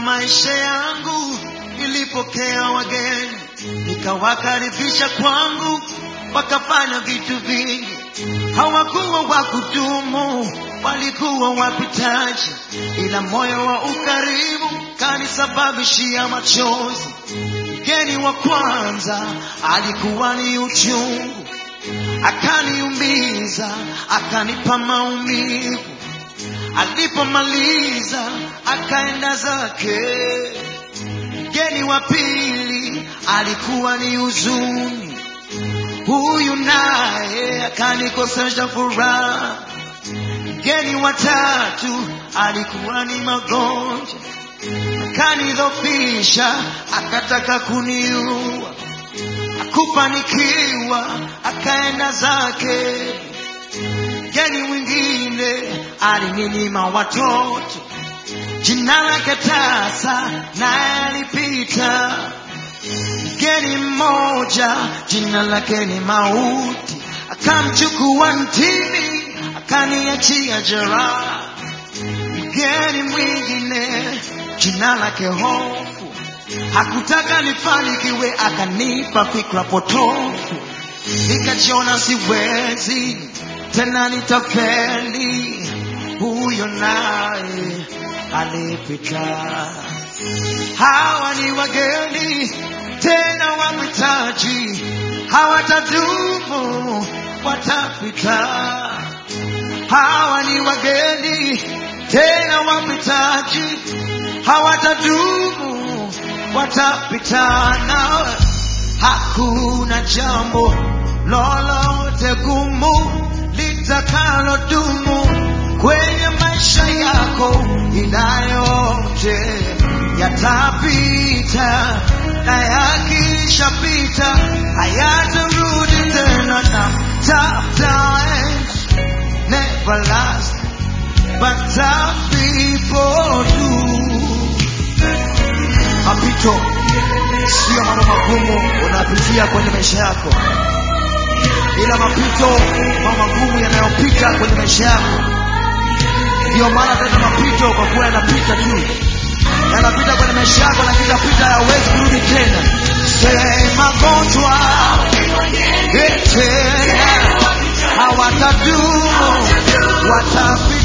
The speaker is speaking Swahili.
maisha yangu nilipokea wageni, nikawakaribisha kwangu, wakafanya vitu vingi. Hawakuwa wa kudumu, walikuwa wapitaji, ila moyo wa ukarimu kanisababishia machozi. Mgeni wa kwanza alikuwa ni uchungu, akaniumiza, akanipa maumivu. Alipomaliza akaenda zake. Mgeni wa pili alikuwa ni huzuni, huyu naye akanikosesha furaha. Mgeni wa tatu alikuwa ni magonjwa, akanidhofisha, akataka kuniua. Akufanikiwa, akaenda zake. Mgeni mwingine alininyima watoto, jina lake tasa, naye alipita. Mgeni mmoja jina lake ni mauti, akamchukua ntini, akaniachia jeraha. Mgeni mwingine jina lake hofu, hakutaka nifanikiwe, akanipa fikra potofu, nikajiona siwezi tena nitafeli. Huyo naye alipita. Hawa ni wageni tena wapitaji, hawatadumu, watapita. Hawa ni wageni tena wapitaji, hawatadumu, watapita. Nawe hakuna jambo lolote gumu litakalodumu kwenye maisha yako, ila yote yatapita, na yakishapita hayatarudi tena. Na tough times never last, but tough people do. Mapito sio mambo magumu unapitia kwenye maisha yako, ila mapito mambo magumu yanayopita kwenye maisha yako. Ndiyo maana tena mapito, kwa kuwa yanapita tu, yanapita kwenye maisha yako, na kitapita, hayawezi kurudi tena. Se magonjwa eh, tena hawatadumu, watapita